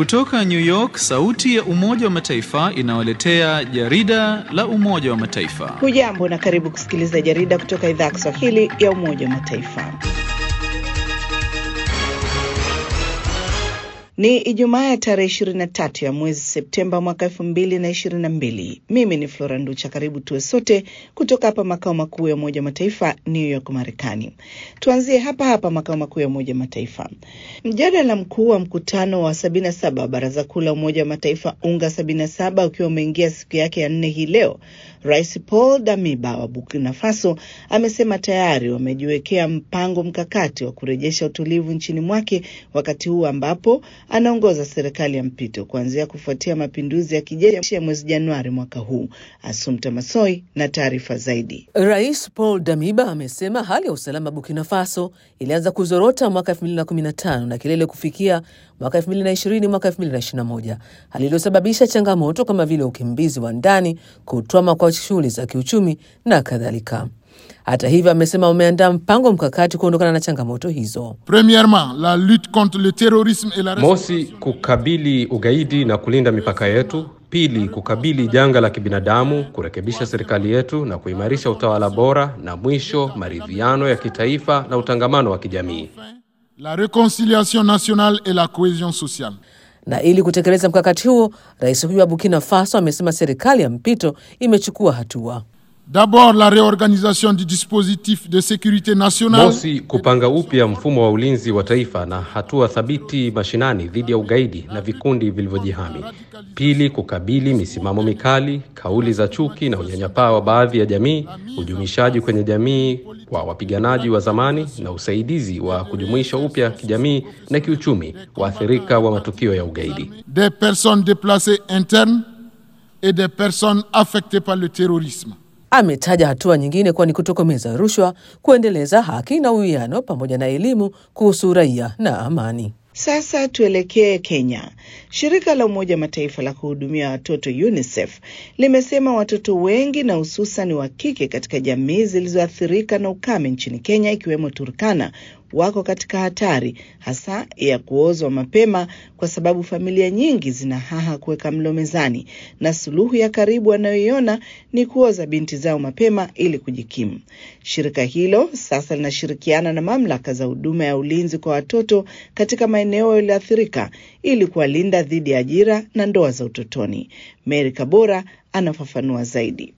Kutoka New York, sauti ya Umoja wa Mataifa inawaletea jarida la Umoja wa Mataifa. Hujambo na karibu kusikiliza jarida kutoka idhaa ya Kiswahili ya Umoja wa Mataifa. Ni Ijumaa ya tarehe 23 ya mwezi Septemba mwaka elfu mbili na ishirini na mbili. Mimi ni Flora Nducha. Karibu tuwe sote kutoka hapa makao makuu ya Umoja wa Mataifa, New York, Marekani. Tuanzie hapa hapa makao makuu ya Umoja wa Mataifa. Mjadala mkuu wa mkutano wa 77 wa Baraza Kuu la Umoja wa Mataifa UNGA 77 ukiwa umeingia siku yake ya nne hii leo, Rais Paul Damiba wa Burkina Faso amesema tayari wamejiwekea mpango mkakati wa kurejesha utulivu nchini mwake wakati huu ambapo anaongoza serikali ya mpito kuanzia kufuatia mapinduzi ya kijeshi ya mwezi Januari mwaka huu. Asumta Masoi na taarifa zaidi. Rais Paul Damiba amesema hali ya usalama Burkina Faso ilianza kuzorota mwaka 2015 na kilele kufikia mwaka 2020 mwaka 2021, hali iliyosababisha changamoto kama vile ukimbizi wa ndani, kutwama kwa shughuli za kiuchumi na kadhalika. Hata hivyo, amesema wameandaa mpango mkakati kuondokana na changamoto hizo. Premièrement, la lutte contre le terrorisme et la Mosi, kukabili ugaidi na kulinda mipaka yetu. Pili, kukabili janga la kibinadamu, kurekebisha serikali yetu na kuimarisha utawala bora, na mwisho, maridhiano ya kitaifa na utangamano wa kijamii. la réconciliation nationale et la cohésion sociale. Na ili kutekeleza mkakati huo, rais huyo wa Burkina Faso amesema serikali ya mpito imechukua hatua. D'abord, la réorganisation du dispositif de sécurité nationale. Mosi, kupanga upya mfumo wa ulinzi wa taifa na hatua thabiti mashinani dhidi ya ugaidi na vikundi vilivyojihami. Pili, kukabili misimamo mikali, kauli za chuki na unyanyapaa wa baadhi ya jamii, ujumishaji kwenye jamii wa wapiganaji wa zamani na usaidizi wa kujumuisha upya kijamii na kiuchumi waathirika wa matukio ya ugaidi. des personnes déplacées internes et des personnes affectées par le terrorisme. Ametaja hatua nyingine kuwa ni kutokomeza rushwa, kuendeleza haki na uwiano, pamoja na elimu kuhusu raia na amani. Sasa tuelekee Kenya. Shirika la Umoja wa Mataifa la kuhudumia watoto UNICEF limesema watoto wengi na hususan wa kike katika jamii zilizoathirika na ukame nchini Kenya ikiwemo Turkana wako katika hatari hasa ya kuozwa mapema kwa sababu familia nyingi zina haha kuweka mlo mezani, na suluhu ya karibu wanayoiona ni kuoza binti zao mapema ili kujikimu. Shirika hilo sasa linashirikiana na mamlaka za huduma ya ulinzi kwa watoto katika maeneo yaliyoathirika ili kuwalinda dhidi ya ajira na ndoa za utotoni. Mary Kabora anafafanua zaidi.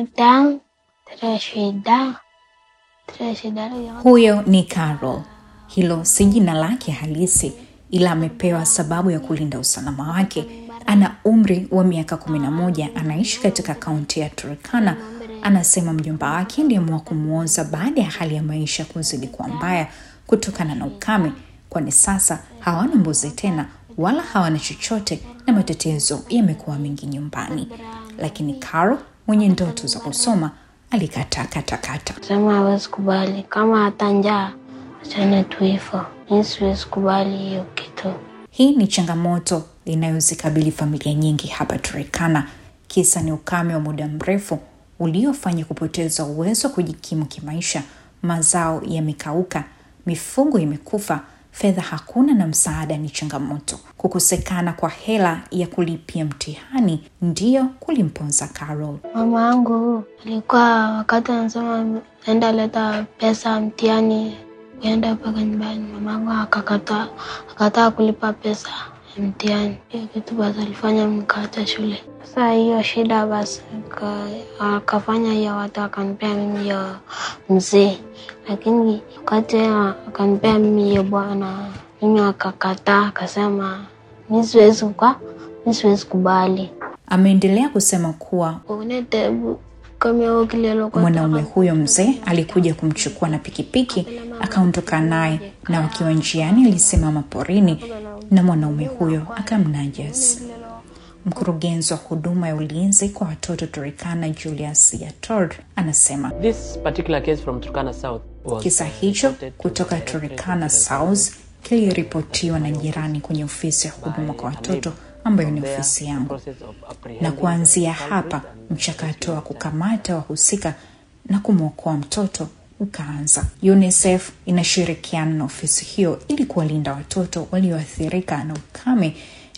Huyo ni Carol. Hilo si jina lake halisi, ila amepewa sababu ya kulinda usalama wake. Ana umri wa miaka kumi na moja, anaishi katika kaunti ya Turkana. Anasema mjomba wake ndiamua kumwoza baada ya hali ya maisha kuzidi kuwa mbaya kutokana na ukame, kwani sasa hawana mbuzi tena wala hawana chochote na matetezo yamekuwa mengi nyumbani. Lakini Carol mwenye ndoto za kusoma alikataa katakata. Sema hawezi kubali, kama hata njaa achane tu hivyo. Mi siwezi kubali hiyo kitu. Hii ni changamoto inayozikabili familia nyingi hapa Turkana. Kisa ni ukame wa muda mrefu uliofanya kupoteza uwezo wa kujikimu kimaisha. Mazao yamekauka, mifugo imekufa, fedha hakuna na msaada ni changamoto. Kukosekana kwa hela ya kulipia mtihani ndiyo kulimponza Carol. Mama yangu alikuwa wakati anasema enda leta pesa mtihani kuenda mpaka nyumbani, mama yangu akakataa, akataa kulipa pesa ya mtihani. Hiyo kitu basi alifanya mkaacha shule. Sasa hiyo shida basi aka- akafanya hiyo, watu akanipea mimi hiyo mzee, lakini wakati akanipea mimi hiyo bwana, mimi akakataa, akasema mi siwezi kwa mi siwezi kubali Ameendelea kusema kuwa unete kama kilelo kwa mwanaume huyo mzee alikuja kumchukua na pikipiki akaondoka naye, na wakiwa njiani alisimama porini na mwanaume huyo akamnajas. Mkurugenzi wa huduma ya ulinzi kwa watoto Turkana, Julius Yator, anasema This particular case from Turkana South was kisa hicho reported to kutoka the Turkana Directorate South kiliripotiwa na jirani kwenye ofisi ya huduma kwa watoto ambayo ni ofisi yangu, na kuanzia hapa mchakato wa kukamata wahusika na kumwokoa mtoto ukaanza. UNICEF inashirikiana na ofisi hiyo ili kuwalinda watoto walioathirika na ukame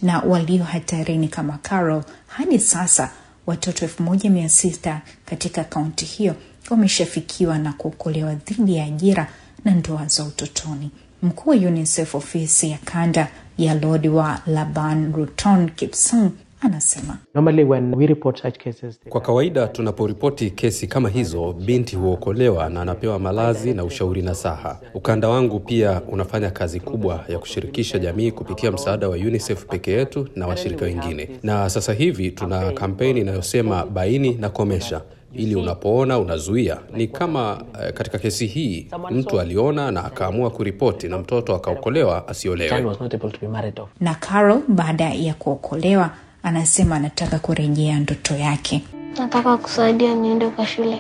na walio hatarini kama Carol. Hadi sasa watoto elfu moja mia sita katika kaunti hiyo wameshafikiwa na kuokolewa dhidi ya ajira na ndoa za utotoni. Mkuu wa UNICEF ofisi ya kanda ya Lodi wa Laban Ruton Kipsang anasema Normally when we report such cases, Kwa kawaida tunaporipoti kesi kama hizo, binti huokolewa na anapewa malazi na ushauri nasaha. Ukanda wangu pia unafanya kazi kubwa ya kushirikisha jamii kupitia msaada wa UNICEF peke yetu na washirika wengine, na sasa hivi tuna kampeni inayosema baini na komesha ili unapoona unazuia. Ni kama eh, katika kesi hii mtu aliona na akaamua kuripoti na mtoto akaokolewa child asiolewe. was not able to be married off. na Carol baada ya kuokolewa anasema anataka kurejea ndoto yake. Nataka kusaidia niende kwa shule.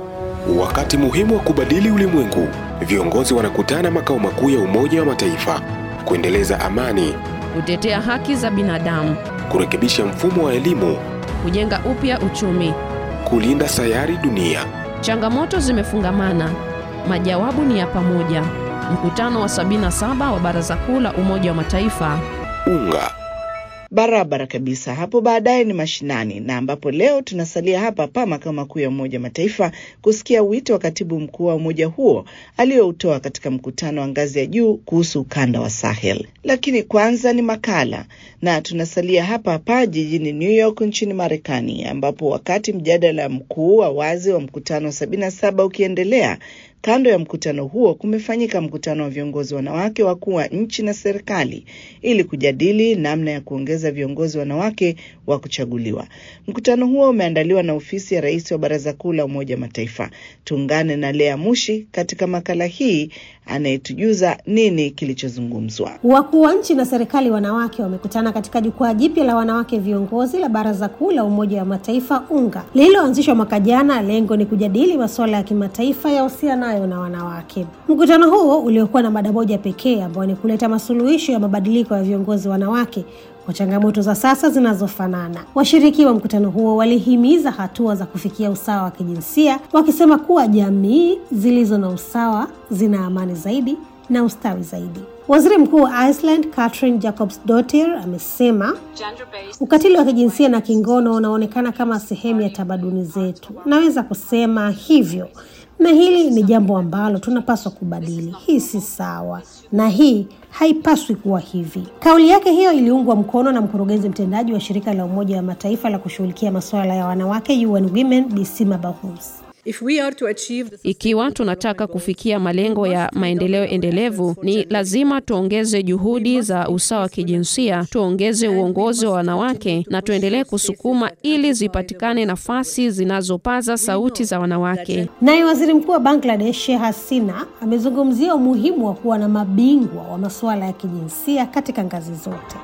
Wakati muhimu wa kubadili ulimwengu, viongozi wanakutana makao makuu ya Umoja wa Mataifa kuendeleza amani, kutetea haki za binadamu, kurekebisha mfumo wa elimu, kujenga upya uchumi. kulinda sayari dunia. Changamoto zimefungamana, majawabu ni ya pamoja. Mkutano wa 77 wa Baraza Kuu la Umoja wa Mataifa Unga Barabara kabisa. Hapo baadaye ni mashinani, na ambapo leo tunasalia hapa hapa makao makuu ya Umoja wa Mataifa kusikia wito wa katibu mkuu wa umoja huo aliyoutoa katika mkutano wa ngazi ya juu kuhusu ukanda wa Sahel. Lakini kwanza ni makala, na tunasalia hapa hapa jijini New York nchini Marekani, ambapo wakati mjadala mkuu wa wazi wa mkutano wa sabini na saba ukiendelea Kando ya mkutano huo kumefanyika mkutano wa viongozi wanawake wakuu wa nchi na serikali ili kujadili namna ya kuongeza viongozi wanawake wa kuchaguliwa. Mkutano huo umeandaliwa na ofisi ya rais wa Baraza Kuu la Umoja wa Mataifa. Tuungane na Lea Mushi katika makala hii anayetujuza nini kilichozungumzwa. Wakuu wa nchi na serikali wanawake wamekutana katika jukwaa jipya la wanawake viongozi la Baraza Kuu la Umoja wa Mataifa UNGA lililoanzishwa mwaka jana. Lengo ni kujadili masuala ya kimataifa yahusianayo na wanawake. Mkutano huo uliokuwa na mada moja pekee ambayo ni kuleta masuluhisho ya mabadiliko ya viongozi wanawake kwa changamoto za sasa zinazofanana. Washiriki wa mkutano huo walihimiza hatua za kufikia usawa wa kijinsia, wakisema kuwa jamii zilizo na usawa zina amani zaidi na ustawi zaidi. Waziri Mkuu wa Iceland Katrin Jacobsdottir amesema ukatili wa kijinsia na kingono unaonekana kama sehemu ya tamaduni zetu. Naweza kusema hivyo, na hili ni jambo ambalo tunapaswa kubadili. Hii si sawa na hii haipaswi kuwa hivi. Kauli yake hiyo iliungwa mkono na mkurugenzi mtendaji wa shirika la Umoja wa Mataifa la kushughulikia masuala ya wanawake UN Women, Bisima Bahous. If we are to achieve... Ikiwa tunataka kufikia malengo ya maendeleo endelevu, ni lazima tuongeze juhudi za usawa wa kijinsia, tuongeze uongozi wa wanawake na tuendelee kusukuma ili zipatikane nafasi zinazopaza sauti za wanawake. Naye waziri mkuu wa Bangladesh Sheikh Hasina amezungumzia umuhimu wa kuwa na mabingwa wa masuala ya kijinsia katika ngazi zote.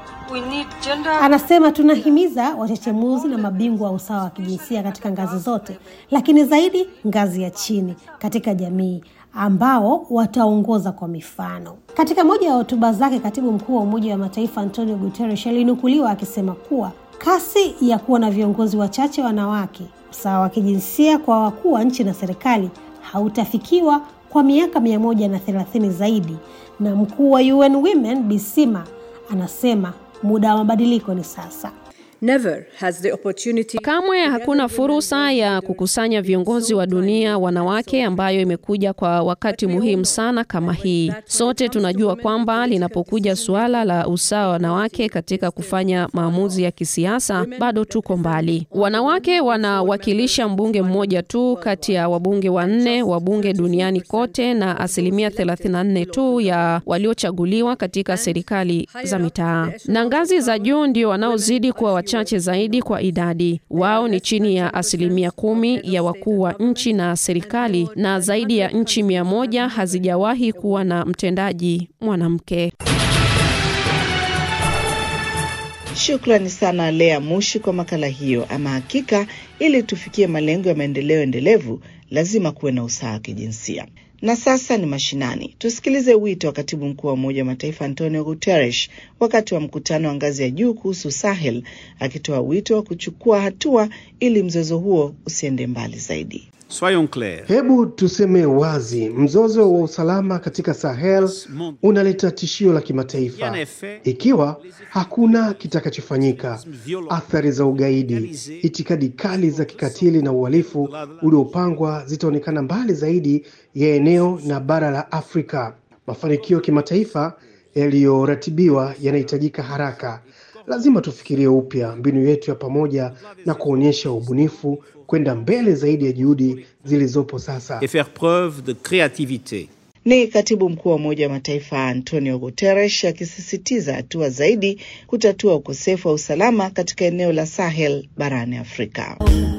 Anasema tunahimiza wachechemuzi na mabingwa wa usawa wa kijinsia katika ngazi zote, lakini zaidi ngazi ya chini katika jamii ambao wataongoza kwa mifano. Katika moja ya hotuba zake, katibu mkuu wa Umoja wa Mataifa Antonio Guterres alinukuliwa akisema kuwa kasi ya kuwa na viongozi wachache wanawake, usawa wa kijinsia kwa wakuu wa nchi na serikali hautafikiwa kwa miaka mia moja na thelathini zaidi, na mkuu wa UN Women Bisima anasema muda wa mabadiliko ni sasa. Never has the opportunity... Kamwe hakuna fursa ya kukusanya viongozi wa dunia wanawake ambayo imekuja kwa wakati muhimu sana kama hii. Sote tunajua kwamba linapokuja suala la usawa wa wanawake katika kufanya maamuzi ya kisiasa, bado tuko mbali. Wanawake wanawakilisha mbunge mmoja tu kati ya wabunge wanne wa bunge duniani kote na asilimia 34 tu ya waliochaguliwa katika serikali za mitaa, na ngazi za juu ndio wanaozidi kuwa chache zaidi kwa idadi. Wao ni chini ya asilimia kumi ya wakuu wa nchi na serikali, na zaidi ya nchi mia moja hazijawahi kuwa na mtendaji mwanamke. Shukrani sana Lea Mushi kwa makala hiyo. Ama hakika, ili tufikie malengo ya maendeleo endelevu, lazima kuwe na usawa wa kijinsia. Na sasa ni mashinani. Tusikilize wito wa katibu mkuu wa Umoja wa Mataifa Antonio Guterres wakati wa mkutano wa ngazi ya juu kuhusu Sahel, akitoa wito wa kuchukua hatua ili mzozo huo usiende mbali zaidi. Hebu tuseme wazi, mzozo wa usalama katika Sahel unaleta tishio la kimataifa. Ikiwa hakuna kitakachofanyika, athari za ugaidi, itikadi kali za kikatili na uhalifu uliopangwa zitaonekana mbali zaidi ya eneo na bara la Afrika. Mafanikio kimataifa yaliyoratibiwa yanahitajika haraka. Lazima tufikirie upya mbinu yetu ya pamoja na kuonyesha ubunifu kwenda mbele zaidi ya juhudi zilizopo sasa. et faire preuve de créativité. Ni katibu mkuu wa Umoja wa Mataifa Antonio Guterres akisisitiza hatua zaidi kutatua ukosefu wa usalama katika eneo la Sahel barani Afrika.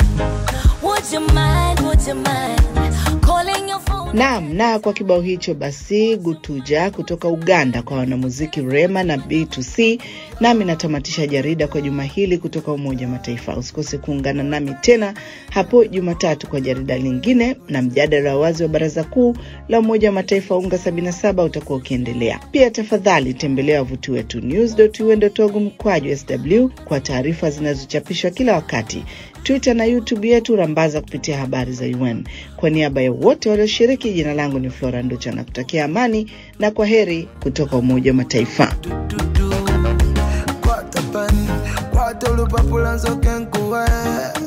Naam, na kwa kibao hicho basi Gutuja kutoka Uganda kwa wanamuziki Rema na B2C, nami natamatisha jarida kwa juma hili kutoka Umoja wa Mataifa. Usikose kuungana nami tena hapo Jumatatu kwa jarida lingine, na mjadala wa wazi wa Baraza Kuu la Umoja wa Mataifa UNGA 77 utakuwa ukiendelea. Pia tafadhali tembelea wavuti wetu news.un.org mkwaju sw kwa taarifa zinazochapishwa kila wakati Twitter na YouTube yetu rambaza kupitia habari za UN. Kwa niaba ya wote walioshiriki, jina langu ni Flora Nducha na kutakia amani na kwa heri kutoka Umoja wa Mataifa. Kwata pan, kwata olupapula nsoke nkuwe